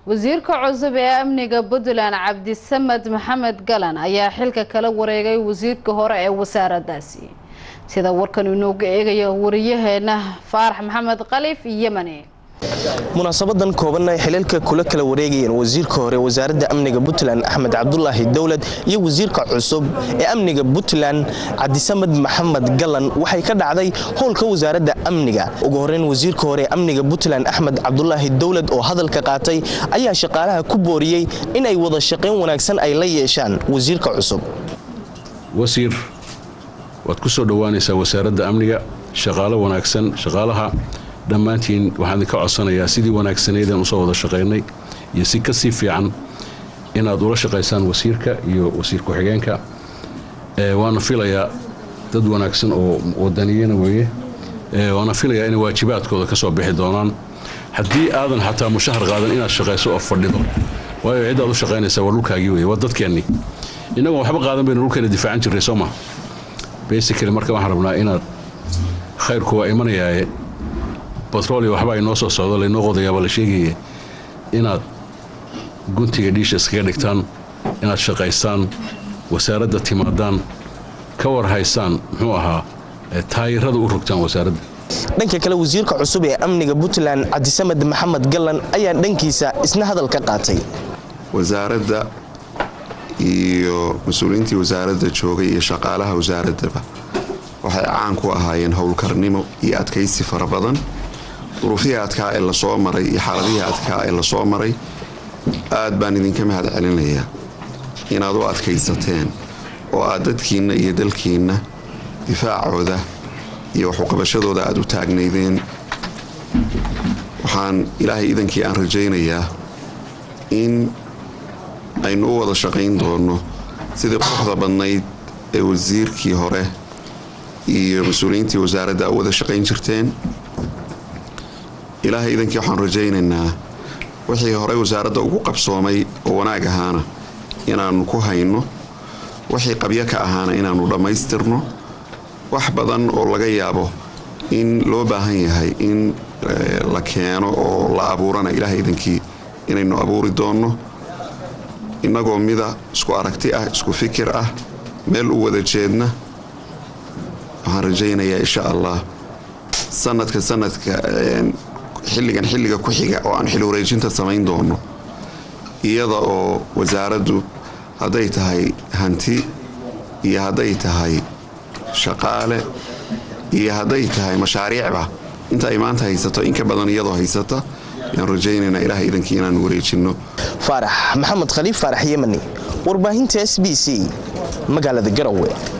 wasiirka cusub ee amniga puntland cabdisamed maxamed galan ayaa xilka kala wareegay wasiirka hore ee wasaaraddaasi sida warkan inooga eegayo wariyaheena faarax maxamed khaliif yemani munaasabadan koobanna ay xilalka kula kala wareegayeen wasiirka hore wasaaradda amniga puntland axmed cabdulaahi dowlad iyo wasiirka cusub ee amniga puntland cabdisamed maxamed galan waxay ka dhacday howlka wasaaradda amniga ugu horeyn wasiirka hore ee amniga puntland axmed cabdulaahi dowlad oo hadalka qaatay ayaa shaqaalaha ku booriyey inay wada shaqayn wanaagsan ay la yeeshaan wasiirka cusub wasiir waad ku soo dhowaanaysaa wasaaradda amniga shaqaalo wanaagsan shaqaalaha dhammaantiin waxaan idinka codsanayaa sidii wanaagsaneydeen usoo wada shaqaynay iyo si kasii fiican inaad ula shaqaysaan wasiirka iyo wasiir ku-xigeenka waana filayaa dad wanaagsan oo wadaniyana weeye waana filayaa inay waajibaadkooda ka soo bixi doonaan haddii aadan xataa mushahar qaadan inaad shaqayso oo fadhido waayo ciddaad u shaqaynaysaa waa dhulkaagii weye waa dadkeennii innagoon waxba qaadan baynu dhulkeena difaacan jirray soo ma basically marka waxaan rabnaa inaad khayrku waa imanayaaye batrolio waxba ay noo soo socdo laynoo qodayaaba la sheegaya inaad guntiga dhiisha iskaga dhigtaan inaad shaqaystaan wasaaradda timaadaan ka war haysaan muxuu ahaa taayirada u rogtaan wasaaradda dhanka kale wasiirka cusub ee amniga puntland cabdisamed maxamed gallan ayaa dhankiisa isna hadal ka qaatay wasaaradda iyo mas-uuliyiintii wasaaradda joogay iyo shaqaalaha wasaaraddaba waxay caan ku ahaayeen howlkarnimo iyo adkaysi fara badan duruufihii adkaa ee lasoo maray iyo xaaladihii adkaa ee lasoo maray aad baan idinka mahad celinayaa inaad u adkaysateen oo aad dadkiinna iyo dalkiinna difaacooda iyo waxuqabashadooda aad u taagnaydeen waxaan ilaahay idankii aan rajaynayaa in aynu u wada shaqayn doonno sidii quruxda badnayd ee wasiirkii hore iyo mas-uuliyiintii wasaaradda u wada shaqayn jirteen ilaahay idankii waxaan rajaynaynaa wixii horey wasaaradda ugu qabsoomay oo wanaag ahaana inaannu ku hayno wixii qabyo ka ahaana inaannu dhammaystirno wax badan oo laga yaabo in loo baahan yahay in la keeno oo la abuurana ilaahay idankii inaynu abuuri doonno innagoo mida isku aragti ah isku fikir ah meel u wada jeedna waxaan rajaynayaa insha allah sanadka sanadka xilligan xilliga ku xiga oo aan xil wareejinta samayn doono iyada oo wasaaraddu hadday tahay hanti iyo hadday tahay shaqaale iyo hadday tahay mashaariicba inta ay maanta haysato in ka badan iyadoo haysata ayaan rajaynaynaa ilaah idankii inaan wareejinno faarax maxamed khaliif faarax yemani warbaahinta s b c magaalada garowe